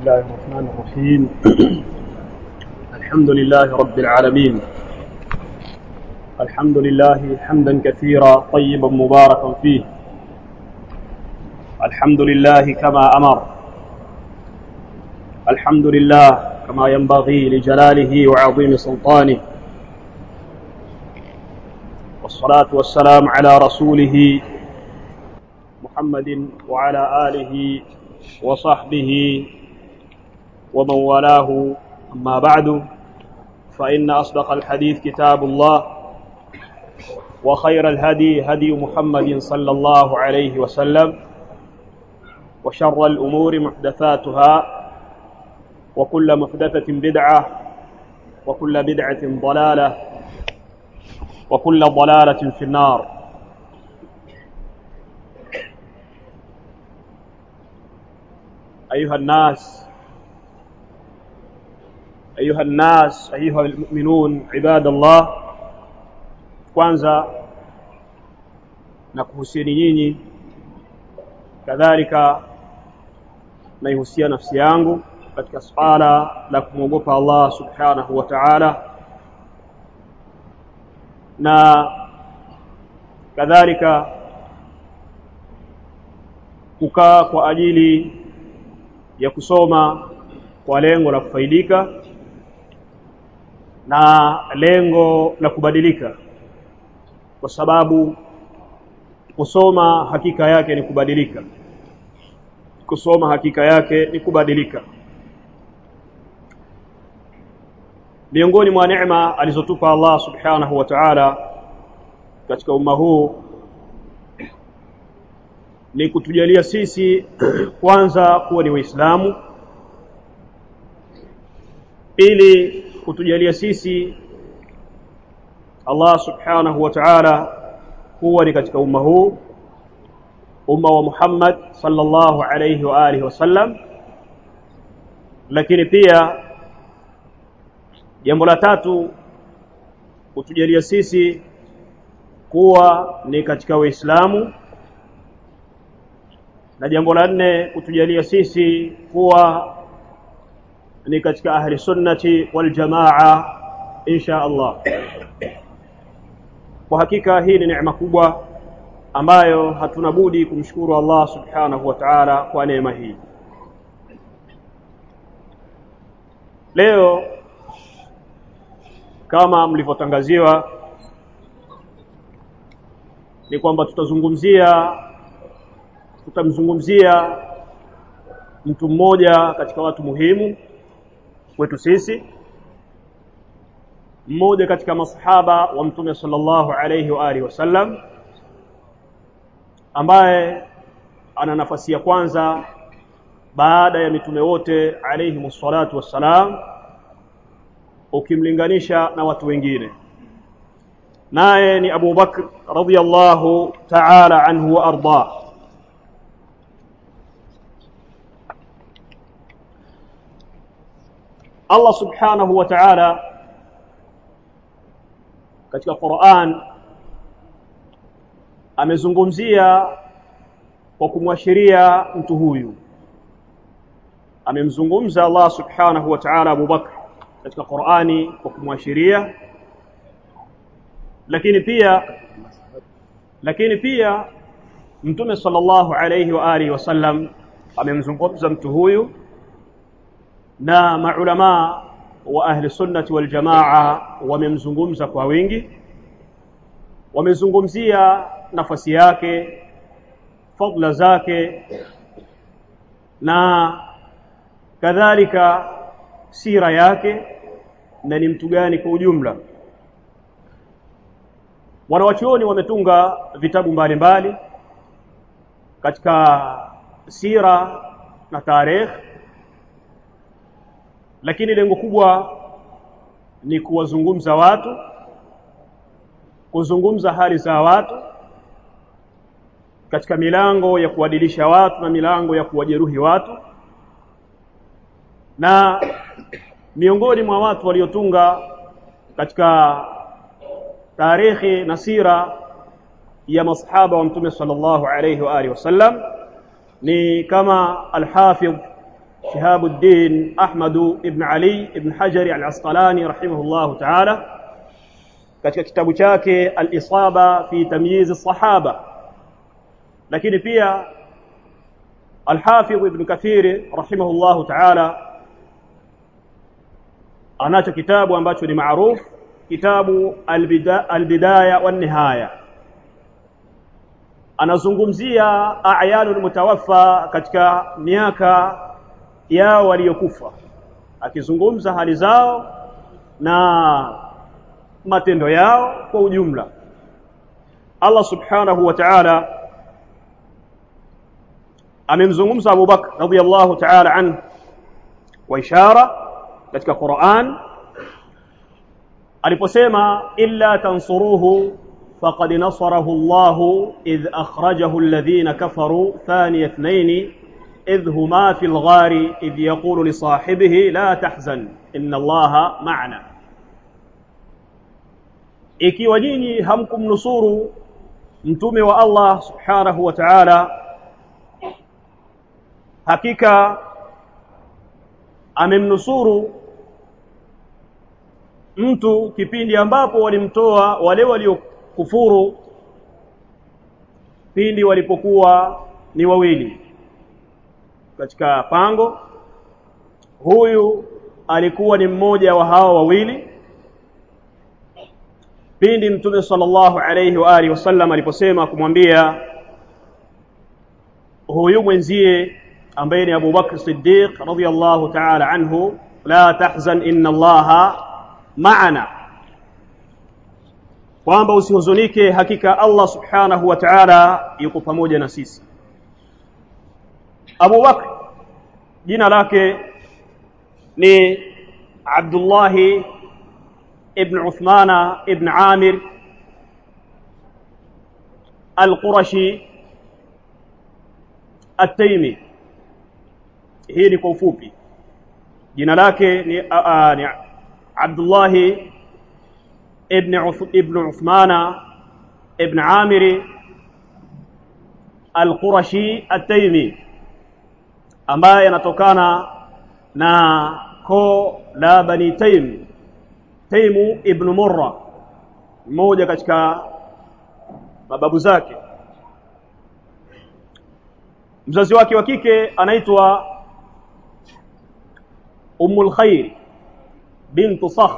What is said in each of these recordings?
الله الرحمن الرحيم الحمد لله رب العالمين الحمد لله حمدا كثيرا طيبا مباركا فيه الحمد لله كما امر الحمد لله كما ينبغي لجلاله وعظيم سلطانه والصلاه والسلام على رسوله محمد وعلى اله وصحبه ومن والاه اما بعد فان اصدق الحديث كتاب الله وخير الهدي هدي محمد صلى الله عليه وسلم وشر الامور محدثاتها وكل محدثه بدعه وكل بدعه ضلاله وكل ضلاله في النار أيها الناس أيها الناس أيها المؤمنون عباد الله kwanza na kuhusieni nyinyi kadhalika naihusia nafsi yangu katika swala la kumwogopa Allah subhanahu wa ta'ala na kadhalika kukaa kwa ajili ya kusoma kwa lengo la kufaidika na lengo la kubadilika kwa sababu kusoma hakika yake ni kubadilika kusoma hakika yake ni kubadilika miongoni mwa neema alizotupa Allah subhanahu wa ta'ala katika umma huu ni kutujalia sisi kwanza kuwa ni waislamu ili kutujalia sisi Allah subhanahu wa ta'ala kuwa ni katika umma huu umma wa Muhammad sallallahu alayhi wa alihi wasallam lakini pia jambo la tatu kutujalia sisi kuwa ni katika waislamu na jambo la nne kutujalia sisi kuwa ni katika ahli sunnati wal jamaa insha Allah kwa hakika hii ni neema kubwa ambayo hatuna budi kumshukuru Allah subhanahu wa ta'ala kwa neema hii leo kama mlivyotangaziwa ni kwamba tutazungumzia tutamzungumzia mtu mmoja katika watu muhimu kwetu sisi mmoja katika masahaba wa mtume sallallahu alayhi wa alihi wasallam ambaye ana nafasi ya kwanza baada ya mitume wote alayhi wassalatu wassalam ukimlinganisha na watu wengine naye ni Abu Bakr radhiyallahu ta'ala anhu wa ardah Allah subhanahu wa ta'ala katika Qur'an amezungumzia kwa kumwashiria mtu huyu amemzungumza Allah subhanahu wa ta'ala Abu Bakr katika Qur'ani kwa kumwashiria lakini pia lakini pia Mtume sallallahu alayhi wa alihi wasallam amemzungumza mtu huyu na maulama wa ahli sunnati wal jamaa wamemzungumza kwa wingi wamezungumzia nafasi yake fadla zake na kadhalika sira yake na ni mtu gani kwa ujumla wanawachuoni wametunga vitabu mbalimbali mbali, katika sira na tarehe lakini lengo kubwa ni kuwazungumza watu kuzungumza hali za watu katika milango ya kuadilisha watu na milango ya kuwajeruhi watu na miongoni mwa watu waliotunga katika tarehe na sira ya masahaba wa mtume sallallahu alayhi wa alihi wasallam ni kama al-Hafidh شهاب الدين أحمد بن علي بن حجر العسقلاني رحمه الله تعالى katika kitabu chake al-Isaba fi tamyiz as-sahaba lakini pia al-Hafidh Ibn Kathir rahimahullahu ta'ala anacho kitabu ambacho ni maarufu kitabu al-Bidaya wan-Nihaya anazungumzia a'yanul mutawaffa katika miaka yao waliokufa akizungumza hali zao na matendo yao kwa ujumla Allah subhanahu wa ta'ala amemzungumza Abu Bakr radhiyallahu ta'ala anhu kwa ishara katika Qur'an aliposema illa tansuruhu faqad nasarahu Allah idh akhrajahu alladhina kafaru thaniya ithnain idh huma fil ghari idh yaqulu li sahibihi la tahzan inna Allaha ma'ana ikiwa nyinyi hamkumnusuru mtume wa Allah subhanahu wa ta'ala hakika amemnusuru mtu kipindi ambapo walimtoa wale waliokufuru pindi walipokuwa ni wawili katika pango huyu alikuwa ni mmoja wa hao wawili pindi mtume sallallahu alayhi wa alihi wasallam aliposema kumwambia huyu mwenzie ambaye ni Abu Bakr Siddiq radhiyallahu ta'ala anhu la tahzan inna Allaha ma'ana kwamba usihuzunike hakika Allah subhanahu wa ta'ala yuko pamoja na sisi Abu Bakr jina lake ni Abdullahi ابن عثمان ابن عامر القرشي التيمي hii ni kwa ufupi jina lake ni, uh, ni Abdullah ibn ibn Uthman ibn Amir al-Qurashi at-Taymi ambaye anatokana na koo la Bani Taym Taimu ibn Murra mmoja katika mababu zake mzazi wake wa kike anaitwa Ummul Khair bint Sakhr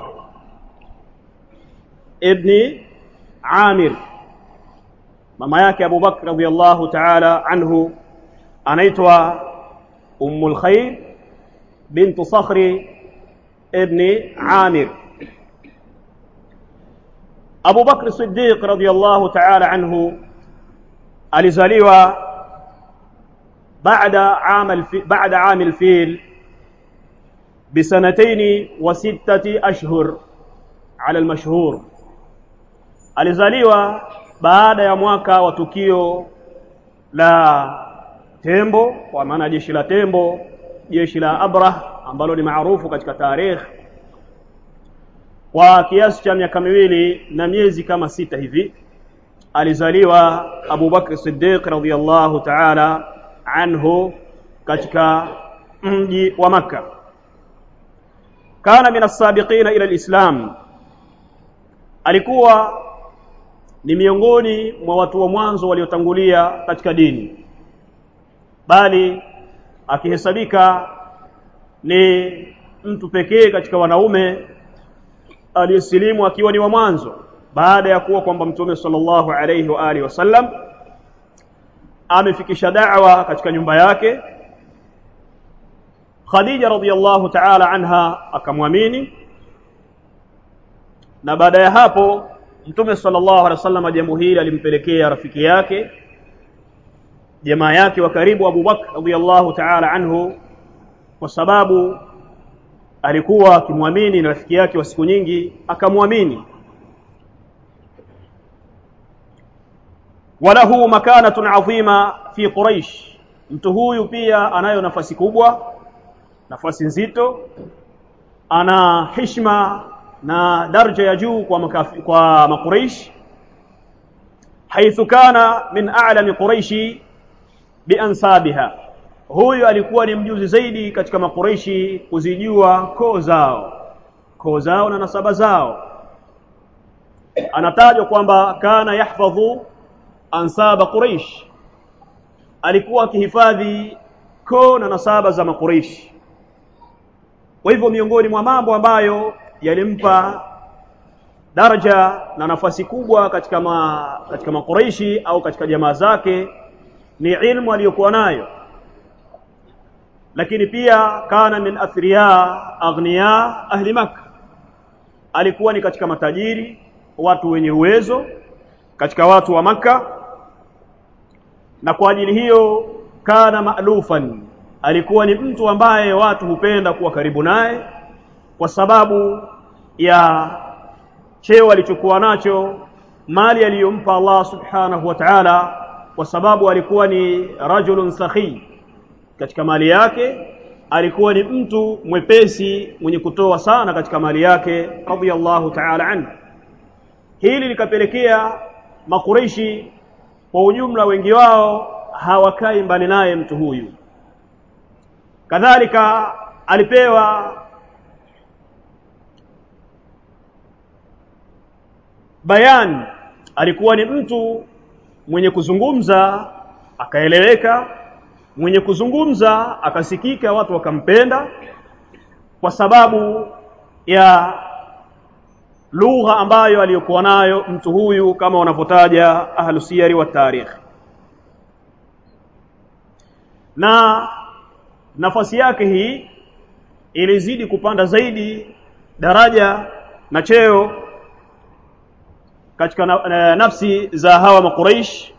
ibn Amir mama yake Abu Bakr radhiyallahu ta'ala anhu anaitwa Ummul Khair bint Sakhr ibn Amir Abu Bakr Siddiq radhiyallahu ta'ala anhu alizaliwa baada aam baada aam al-fil بسنتين وستة أشهر على المشهور alizaliwa baada ya mwaka wa tukio la tembo kwa maana jeshi la tembo jeshi la Abrah ambalo ni maarufu katika tarikh kwa kiasi cha miaka miwili na miezi kama sita hivi alizaliwa Abu Bakr Siddiq radhiyallahu ta'ala anhu katika mji wa Makka kana min as-sabiqina ila al-islam alikuwa ni miongoni mwa watu wa mwanzo waliotangulia katika dini bali akihesabika ni mtu pekee katika wanaume aliyesilimu akiwa ni wa mwanzo baada ya kuwa kwamba mtume sallallahu alayhi wa alihi wasallam amefikisha da'wa katika nyumba yake Khadija radhiyallahu ta'ala anha akamwamini na baada ya hapo mtume sallallahu alaihi wasallam jambo hili alimpelekea rafiki yake jamaa yake wa karibu Abu Bakr radhiyallahu ta'ala anhu kwa sababu alikuwa akimwamini na rafiki yake wa siku nyingi akamwamini walahu makanatun adhima fi quraish mtu huyu pia anayo nafasi kubwa nafasi nzito ana heshima na daraja ya juu kwa makafi, kwa makuraish haithu kana min a'lami quraishi biansabiha huyu alikuwa ni mjuzi zaidi katika makureishi kuzijua koo zao koo zao na nasaba zao anatajwa kwamba kana yahfadhu ansaba quraish alikuwa akihifadhi koo na nasaba za makureishi kwa hivyo miongoni mwa mambo ambayo yalimpa daraja na nafasi kubwa katika ma, katika makureishi au katika jamaa zake ni ilmu aliyokuwa nayo lakini pia kana min athriya aghniya ahli makkah alikuwa ni katika matajiri watu wenye uwezo katika watu wa maka na kwa ajili hiyo kana maalufan alikuwa ni mtu ambaye watu hupenda kuwa karibu naye kwa sababu ya cheo alichokuwa nacho mali aliyompa Allah subhanahu wa ta'ala kwa sababu alikuwa ni rajulun sakhi katika mali yake alikuwa ni mtu mwepesi mwenye kutoa sana katika mali yake radiyallahu ta'ala anhu hili likapelekea makureishi kwa ujumla wengi wao hawakai mbali naye mtu huyu kadhalika alipewa bayan alikuwa ni mtu mwenye kuzungumza akaeleweka mwenye kuzungumza akasikika watu wakampenda kwa sababu ya lugha ambayo aliyokuwa nayo mtu huyu kama wanavyotaja ahlu siyari wa tarikh na nafasi yake hii ilizidi kupanda zaidi daraja na cheo katika na, na, nafsi za hawa makuraish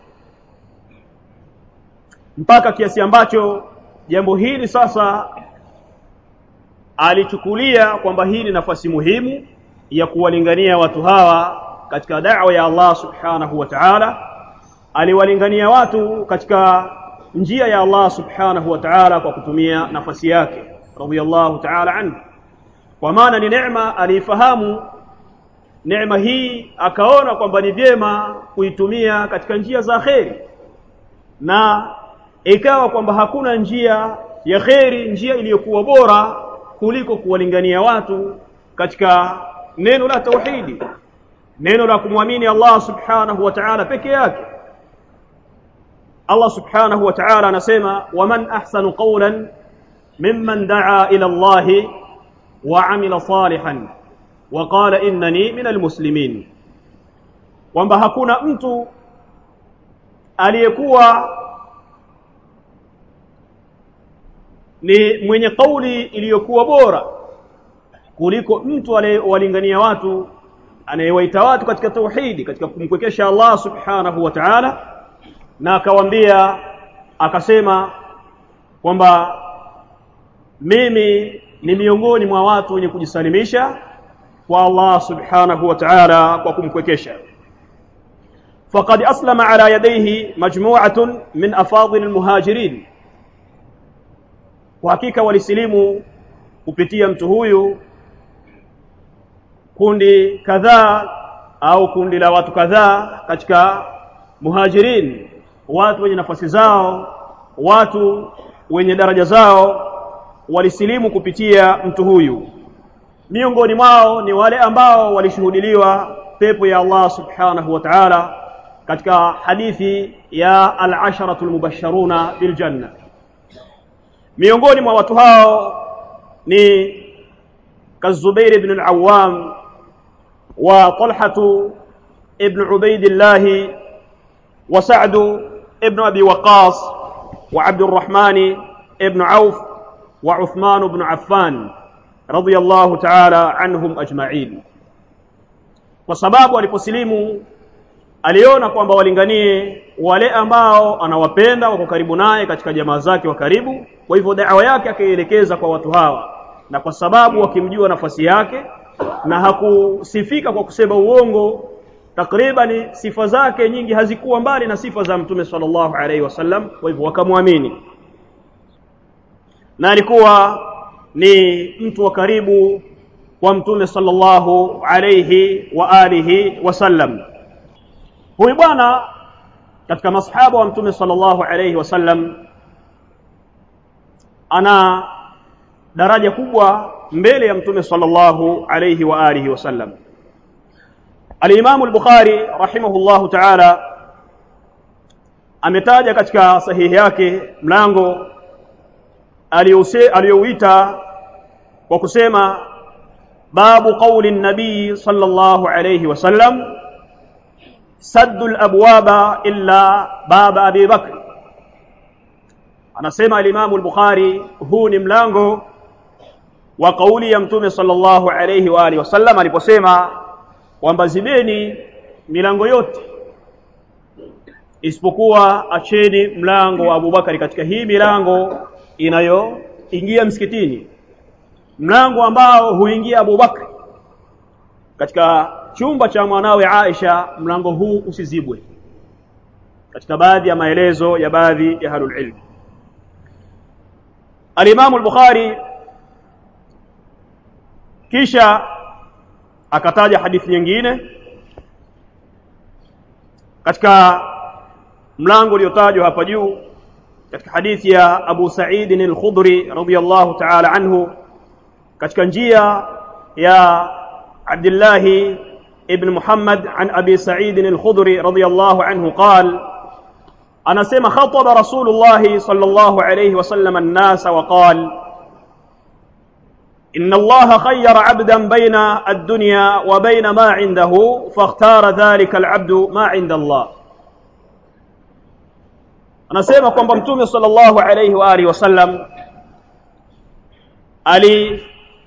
mpaka kiasi ambacho jambo hili sasa alichukulia kwamba hii ni nafasi muhimu ya kuwalingania watu hawa katika da'wa ya Allah subhanahu wa ta'ala aliwalingania watu katika njia ya Allah subhanahu wa ta'ala kwa kutumia nafasi yake radiyallahu ta'ala anhu kwa maana ni neema aliifahamu neema hii akaona kwamba ni vyema kuitumia katika njia za kheri na ikawa kwamba hakuna njia ya kheri njia iliyokuwa bora kuliko kuwalingania watu katika neno la tauhidi neno la kumwamini Allah subhanahu wa ta'ala peke yake Allah subhanahu wa ta'ala anasema waman ahsanu qawlan mimman daa ila Allah wa amila salihan wa qala innani minal muslimin kwamba hakuna mtu aliyekuwa ni mwenye kauli iliyokuwa bora kuliko mtu anayewalingania watu anayewaita watu katika tauhidi katika kumkwekesha Allah subhanahu wa ta'ala na akawambia akasema kwamba mimi ni miongoni mwa watu wenye kujisalimisha kwa Allah subhanahu wa ta'ala kwa kumkwekesha faqad aslama ala yadayhi majmu'atun min afadhil almuhajirin kwa hakika walisilimu kupitia mtu huyu kundi kadhaa au kundi la watu kadhaa katika muhajirin watu wenye nafasi zao watu wenye daraja zao walisilimu kupitia mtu huyu miongoni mwao ni wale ambao walishuhudiliwa pepo ya Allah subhanahu wa ta'ala katika hadithi ya al-asharatu al-mubashsharuna bil janna miongoni mwa watu hao ni kazubair ibn al-awwam wa talhatu ibn ubaidillah wa sa'd ibn abi waqas wa abd الرحمن ibn auf wa uthman ibn affan radiyallahu ta'ala anhum ajma'in kwa sababu aliposilimu aliona kwamba walinganie wale ambao anawapenda wako karibu naye katika jamaa zake wa karibu kwa hivyo da'wa yake akaielekeza kwa watu hawa na kwa sababu wakimjua nafasi yake na hakusifika kwa kusema uongo takriban sifa zake nyingi hazikuwa mbali na sifa za mtume sallallahu alaihi wasallam kwa hivyo wakamwamini na alikuwa ni mtu wa karibu kwa mtume sallallahu alayhi wa alihi wasallam huyu bwana katika masahaba wa mtume sallallahu alayhi wasallam ana daraja kubwa mbele ya mtume sallallahu alayhi wa alihi wasallam Al-Imam al-Bukhari rahimahullahu ta'ala ametaja katika sahihi yake mlango aliyouita kwa kusema babu qawli an-nabii sallallahu alayhi wasallam saddu al-abwaba illa baba Abi Bakr anasema al-Imam al-Bukhari huu ni mlango wa kauli ya mtume sallallahu alayhi wa alihi wasallam aliposema kwamba zibeni milango yote isipokuwa acheni mlango wa Abubakari katika hii milango inayoingia msikitini mlango ambao huingia Abubakar katika chumba cha mwanawe Aisha mlango huu usizibwe katika baadhi ya maelezo ya baadhi ya halul ilm Al-Imam al-Bukhari kisha akataja hadithi nyingine katika mlango uliotajwa hapa juu katika hadithi ya Abu Sa'id al-Khudri radiyallahu ta'ala anhu katika njia ya Abdullah ibn Muhammad an Abi Sa'id al-Khudri radiyallahu anhu قال anasema khataba Rasulullah sallallahu alayhi wasallam an-nas wa qala إن الله خير عبدا بين الدنيا وبين ما عنده فاختار ذلك العبد ما عند الله anasema kwamba mtume sallallahu alayhi wa alihi wasallam ali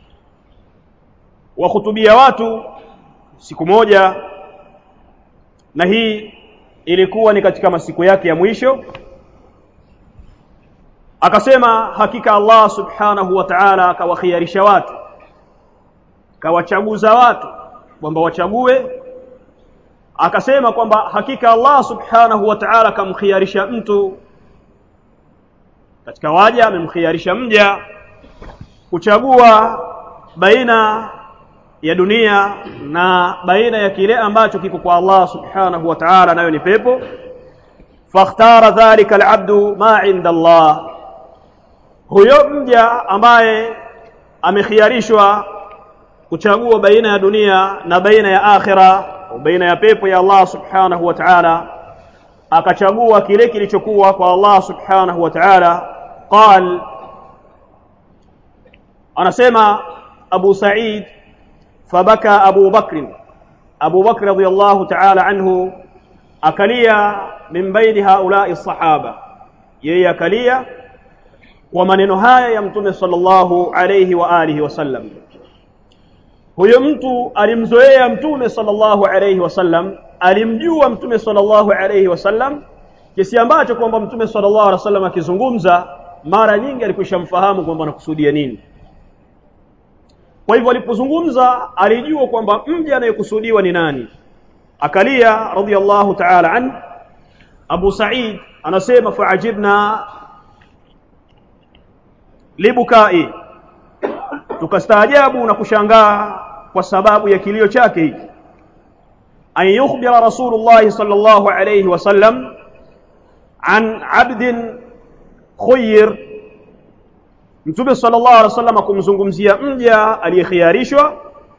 wahutubia watu siku moja na hii ilikuwa ni katika masiku yake ya mwisho akasema hakika Allah subhanahu wa ta'ala akawakhiarisha watu kawachaguza watu kwamba wachague akasema kwamba hakika Allah subhanahu wa ta'ala kamkhiarisha mtu katika waja amemkhiarisha mja kuchagua baina ya dunia na baina ya kile ambacho kiko kwa Allah subhanahu wa ta'ala nayo ni pepo fakhtara dhalika alabdu ma inda Allah huyo mja ambaye amekhiarishwa kuchagua baina ya dunia na baina ya akhira baina ya pepo ya Allah subhanahu wa ta'ala akachagua kile kilichokuwa kwa Allah subhanahu wa ta'ala qal anasema Abu Sa'id fabaka Abu Bakr Abu Bakr radiyallahu ta'ala anhu akalia min baini haula'i sahaba yeye akalia kwa maneno haya ya mtume sallallahu alayhi wa alihi wasallam huyo mtu alimzoea mtume sallallahu alayhi wasallam alimjua mtume sallallahu alayhi wasallam kiasi ambacho kwamba mtume sallallahu alayhi wasallam akizungumza mara nyingi alikwishamfahamu kwamba anakusudia nini kwa hivyo alipozungumza alijua kwamba mja anayekusudiwa ni nani akalia radiyallahu ta'ala an Abu Sa'id anasema fa'ajibna libukai tukastaajabu na kushangaa kwa sababu ya kilio chake hiki an yukhbira rasulullah sallallahu alayhi wasallam an abdin khuyr mtume sallallahu alayhi wasallam kumzungumzia mja aliyekhiarishwa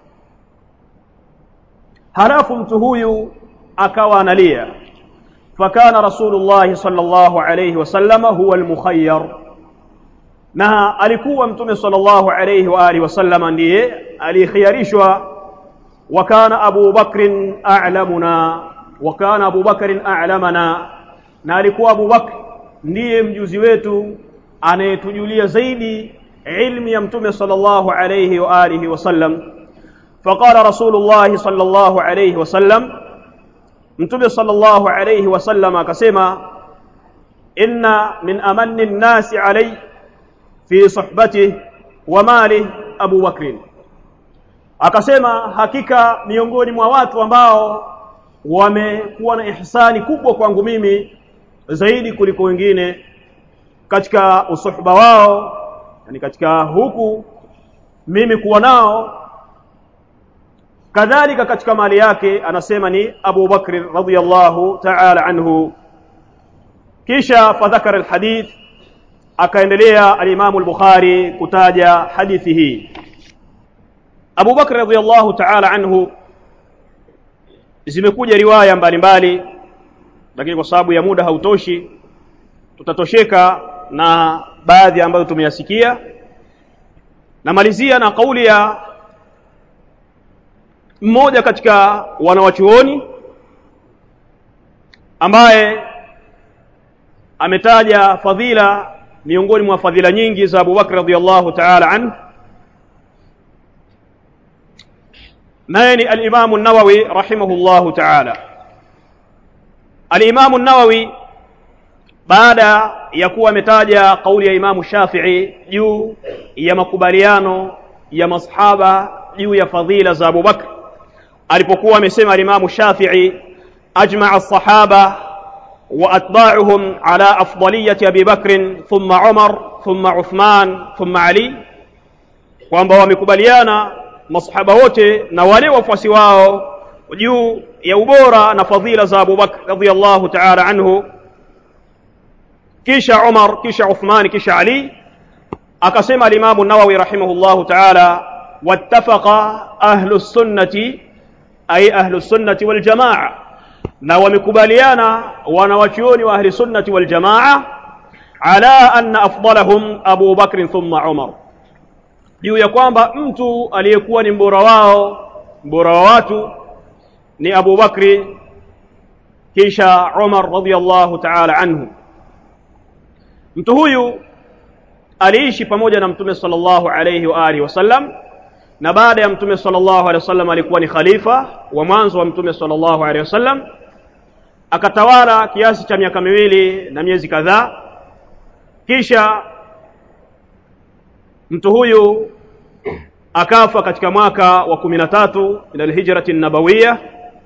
halafu mtu huyu akawa analia fakana rasulullah sallallahu alayhi wasallam huwa almukhayyar na alikuwa mtume sallallahu alayhi wa alihi wasallam ndiye aliyekhiarishwa wa kana Abu Bakr a'lamuna wa kana Abu Bakr a'lamana na alikuwa Abu Bakr ndiye mjuzi wetu anayetujulia zaidi ilmu ya mtume sallallahu alayhi wa alihi wasallam فقال رسول الله صلى الله عليه وسلم متى صلى الله عليه وسلم akasema inna min amanni an-nas alayhi fi suhbatihi wa mali Abu Bakr akasema hakika miongoni mwa watu ambao wamekuwa na ihsani kubwa kwangu mimi zaidi kuliko wengine katika usuhba wao yani katika huku mimi kuwa nao kadhalika katika mali yake anasema ni Abu Bakr radhiyallahu ta'ala anhu kisha fadhakara alhadith akaendelea alimamu al-Bukhari kutaja hadithi hii Abu Bakr radhiyallahu ta'ala anhu zimekuja riwaya mbalimbali lakini kwa sababu ya muda hautoshi tutatosheka na baadhi ambayo tumeyasikia namalizia na kauli ya mmoja katika wanawachuoni ambaye ametaja fadhila miongoni mwa fadhila nyingi za Abu Bakr radhiyallahu ta'ala anhu naye ni al-Imam an-Nawawi rahimahullahu ta'ala al-Imam an-Nawawi baada ya kuwa ametaja kauli ya Imamu Shafi'i juu ya makubaliano ya masahaba juu ya fadhila za Abu Bakr alipokuwa amesema Imamu Shafi'i ajma'a as-sahaba wa atba'uhum ala afdaliyati Abi Bakr thumma Umar thumma Uthman thumma Ali kwamba wamekubaliana masahaba wote na wale wafuasi wao juu ya ubora na fadhila za Abu Bakr radhiyallahu ta'ala anhu kisha Umar kisha Uthman kisha Ali akasema al-Imam an-Nawawi rahimahullahu ta'ala wattafaqa ahlu sunnati ay ahlu sunnati wal jamaa na wamekubaliana wanawachuoni wa ahli sunnati wal jamaa ala anna afdalahum Abu Bakr thumma Umar juu ya kwamba mtu aliyekuwa ni mbora wao mbora wa watu ni Abu Bakri kisha Umar radhiyallahu ta'ala anhu mtu huyu aliishi pamoja na mtume sallallahu alayhi wa alihi wasallam na baada ya mtume sallallahu alayhi wasallam alikuwa ni khalifa wa mwanzo wa mtume sallallahu alayhi wasallam akatawala kiasi cha miaka miwili na miezi kadhaa kisha mtu huyu akafa katika mwaka wa kumi na tatu min alhijrati nabawiya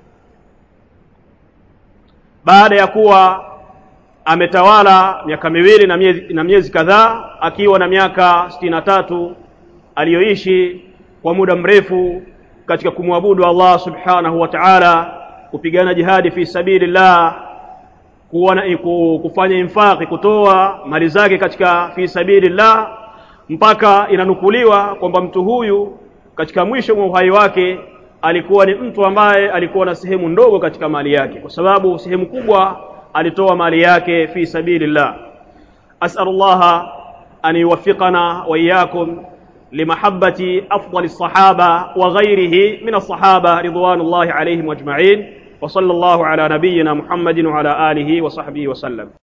baada ya kuwa ametawala miaka miwili na miezi, na miezi kadhaa akiwa na miaka sitini na tatu aliyoishi kwa muda mrefu katika kumwabudu Allah subhanahu wa ta'ala kupigana jihadi fi sabilillah kuwa na kufanya infaqi kutoa mali zake katika fi sabilillah mpaka inanukuliwa kwamba mtu huyu katika mwisho mwa uhai wake alikuwa ni mtu ambaye alikuwa na sehemu ndogo katika mali yake kwa sababu sehemu kubwa alitoa mali yake fi sabilillah as'alullah an yuwaffiqana wa iyyakum limahabbati afdali sahaba wa ghairihi min as-sahaba ridwanullahi alayhim ajma'in wa sallallahu ala nabiyyina muhammadin wa ala alihi wa sahbihi wa sallam